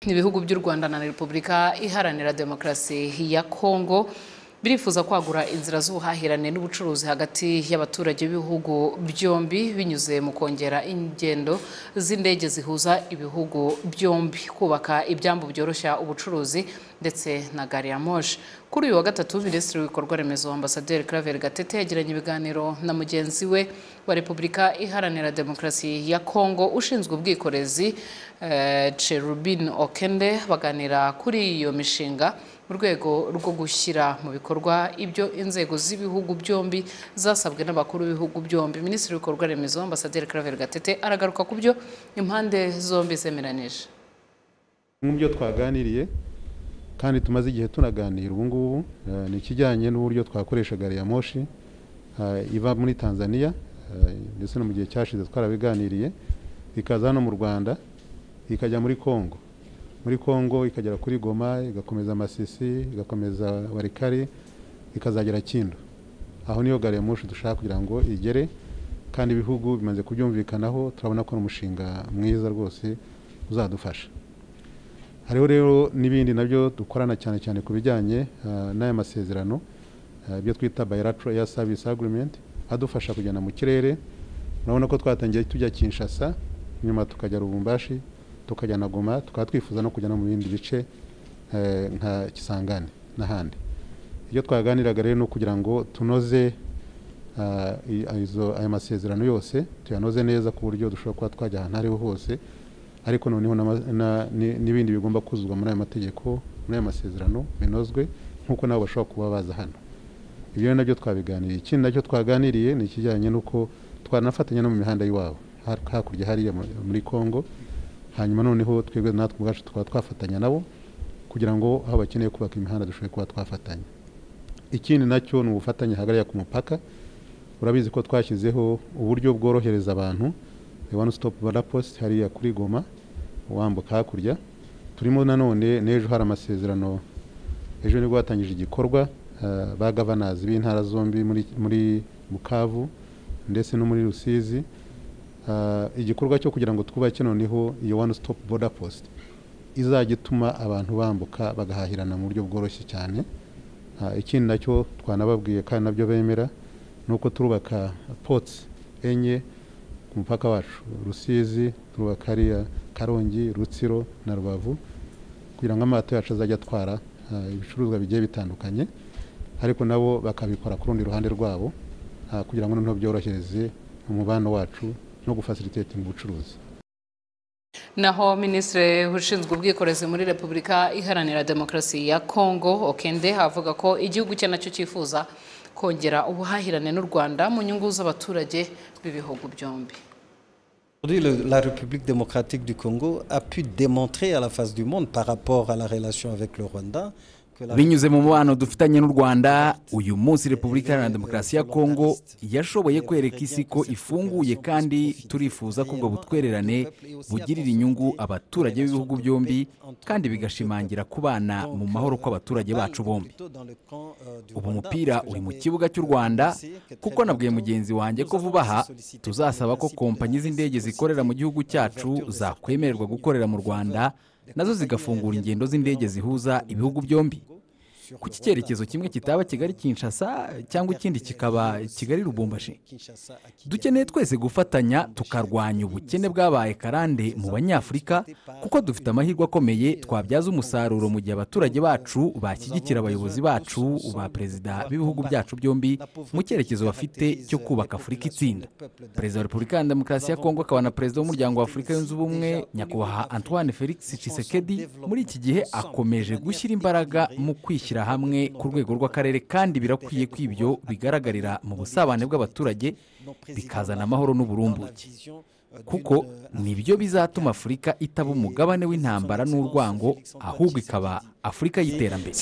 ibihugu by'u rwanda na repubulika iharanira demokarasi ya kongo birifuza kwagura inzira z'ubuhahirane n'ubucuruzi hagati y'abaturage b'ibihugu byombi binyuze mu kongera ingendo z'indege zihuza ibihugu byombi kubaka ibyambu byoroshya ubucuruzi ndetse na gari ya moshi kuri uyu wa gatatu minisitiri w'ibikorwa remezo ambasaderi claver gatete yagiranye ibiganiro na mugenzi we wa repubulika iharanira demokarasi ya kongo ushinzwe ubwikorezi eh, cherubin okende baganira kuri iyo mishinga mu rwego rwo gushyira mu bikorwa ibyo inzego z'ibihugu byombi zasabwe n'abakuru b'ibihugu byombi minisitiri w'ibikorwa remezo ambasaderi claver gatete aragaruka ku byo impande zombi zemeranyije nk'ibyo twaganiriye kandi tumaze igihe tunaganira ubu ngubu ni ikijyanye n'uburyo twakoresha gari ya moshi iva muri tanzania ndetse no mu gihe cyashize twarabiganiriye ikaza hano mu rwanda ikajya muri congo muri congo ikagera kuri goma igakomeza amasisi igakomeza warikari ikazagera kindo aho niyo gari ya moshi dushaka kugira ngo igere kandi ibihugu bimaze kubyumvikanaho turabona ko ari umushinga mwiza rwose uzadufasha hariho rero n'ibindi nabyo dukorana cyane cyane ku bijyanye n'aya masezerano ibyo twita bilateral air service agreement adufasha kugenda mu kirere urabona ko twatangiye tujya kinshasa nyuma tukajya rubumbashi tukajya na goma tukaba twifuza no kujya no mu bindi bice nka kisangane n'ahandi ibyo twaganiraga rero ni ukugira ngo tunoze ayo masezerano yose tuyanoze neza ku buryo dushobora kuba twajya ahantu ariho hose ariko noneho n'ibindi bigomba kuzuzwa muri ayo mategeko muri ayo masezerano binozwe nk'uko nabo bashobora kuba baza hano ibyo nabyo twabiganiriye ikindi nacyo twaganiriye ni ikijyanye n'uko twanafatanya no mu mihanda y'iwabo hakurya hariya muri congo hanyuma noneho twebwe natwe ubwacu tukaba twafatanya nabo kugira ngo aho bakeneye kubaka imihanda dushobore kuba twafatanya ikindi nacyo ni ubufatanye hagarariye ku mupaka urabizi ko twashyizeho uburyo bworohereza abantu one stop post hariya kuri goma wambuka hakurya turimo nanone n'ejo hari amasezerano ejo nibwo hatangije igikorwa ba gavanazi b'intara zombi muri bukavu ndetse no muri rusizi igikorwa cyo kugira ngo twubake noneho iyo one stop border post izajya ituma abantu bambuka bagahahirana mu buryo bworoshye cyane ikindi nacyo twanababwiye kandi nabyo bemera ni uko turubaka potsi enye ku mupaka wacu rusizi turubaka ariya karongi rutsiro na rubavu kugira ngo amato yacu azajya atwara ibicuruzwa bigiye bitandukanye ariko nabo bakabikora ku rundi ruhande rwabo kugira ngo noneho byorohereze umubano wacu no gufasiritetinga ubucuruzi naho minisitiri ushinzwe ubwikorezi muri repubulika iharanira demokarasi ya kongo okende avuga ko igihugu cye nacyo cyifuza kongera ubuhahirane n'u rwanda mu nyungu z'abaturage b'ibihugu byombi la République démocratique du Congo a pu démontrer à la face du monde par rapport à la relation avec le Rwanda binyuze mu mubano dufitanye n'u rwanda uyu munsi repubulika iharanira demokarasi ya kongo yashoboye kwereka isi ko ifunguye kandi turifuza ko ubwo butwererane bugirira inyungu abaturage b'ibihugu byombi kandi bigashimangira kubana mu mahoro kw'abaturage bacu bombi ubu umupira uri mu kibuga cy'u rwanda kuko nabwiye mugenzi wanjye ko vuba aha tuzasaba ko kompanyi z'indege zikorera mu gihugu cyacu zakwemererwa gukorera mu rwanda nazo zigafungura ingendo z'indege zihuza ibihugu byombi ku cyerekezo kimwe kitaba kigali kinshasa cyangwa ikindi kikaba kigali rubumbashi dukeneye twese gufatanya tukarwanya ubukene bwabaye karande mu banyafurika kuko dufite amahirwe akomeye twabyaza umusaruro mu gihe abaturage bacu bashyigikira abayobozi bacu ba perezida b'ibihugu byacu byombi mu cyerekezo bafite cyo kubaka afurika itsinda perezida wa repubulika ya demokarasi ya kongo akaba na perezida w'umuryango wa afurika yunze ubumwe nyakubahwa antoine felix cisekedi muri iki gihe akomeje gushyira imbaraga mu kwishyira hamwe ku rwego rw'akarere kandi birakwiye ko ibyo bigaragarira mu busabane bw'abaturage bikazana amahoro n'uburumbuke kuko nibyo bizatuma afurika itaba umugabane w'intambara n'urwango ahubwo ikaba afurika y'iterambere